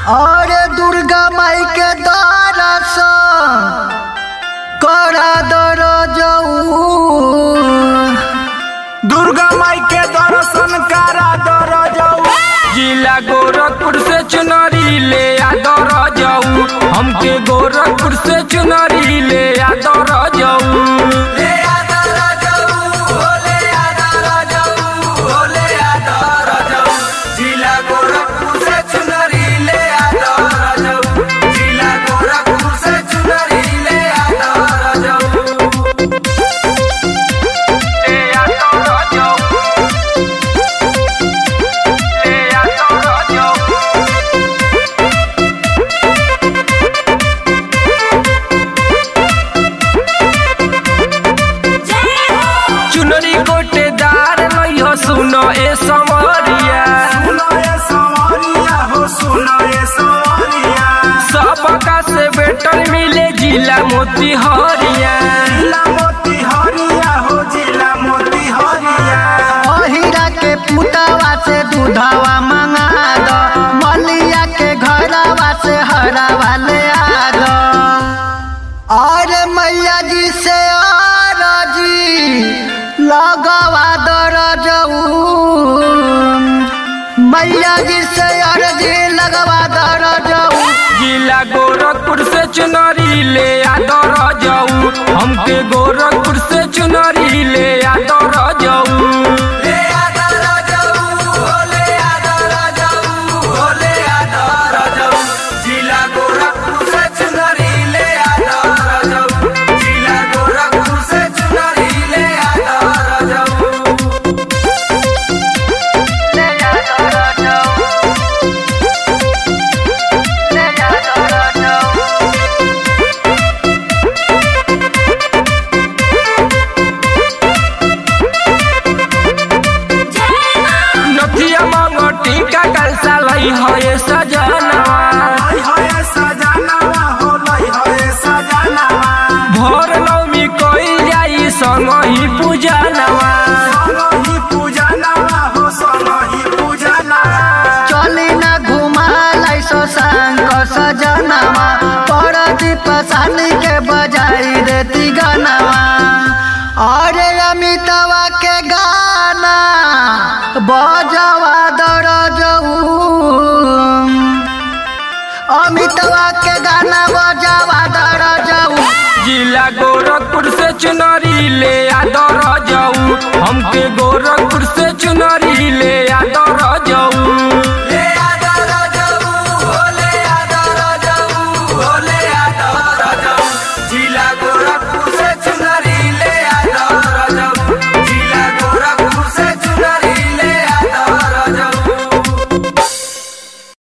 और दुर्गा माई के दर्शन करा दर जाऊ दुर्गा माई के दर्शन करा दर जाऊ जिला गोरखपुर से चुनरी ले आ दर जाऊ हमके गोरखपुर से चुनरी ले आ दर जाऊ ले आ दर जाऊ हो ले आ दर जाऊ हो ले आ दर जाऊ जिला गोरखपुर से चुनरी ले आ दर जाऊ जिला गोरखपुर से चुनरी ले आ दर जाऊ ले आ दर जाऊ ले आ दर जाऊ चुनरी गोटेदार नहीं हो सुनो ए समरिया सुनो ये सवारिया हो सुनो ये सवारिया सबका से बेटल मिले जिला मोती हरिया जिला मोती हरिया हो जिला मोती हरिया अहिरा के पुतवा से दूधवा मंगा दो मलिया के घरवा से हरवा ले आ दो और मैया जी से आरजी लगवा दर जाऊ मैया जी से अर्जी लगवा दर जाऊ जिला गोरखपुर से चुनरी ले आ दर जाऊ हमके गोरखपुर से चुनरी ले आ दर जाऊ ले आ दर जाऊ हो ले आ दर जाऊ हो ले आ दर जाऊ जिला गोरखपुर से चुनरी ले आ दर जाऊ जिला गोरखपुर से चुनरी ले आ दर जाऊ ले जा दर जाऊ ले जा दर जाऊ नथिया मंगटी का कलसा लई है सजनवा लई है सजनवा हो लई है सजनवा भोर नवमी कोई जाई संग ही पूजनवा सोनो ही पूजनवा हो सोनो ही पूजनवा चली न घुमालाई सो सांग सजनवा परदीप सानी के बजाई देती गनवा अरे अमितवा के गाना बजवा दर जाऊ अमितवा के गाना बजवा दर जाऊ जिला गोरखपुर से चुनरी ले आ दर जाऊ हमके गोरखपुर से चुनरी ले आ दर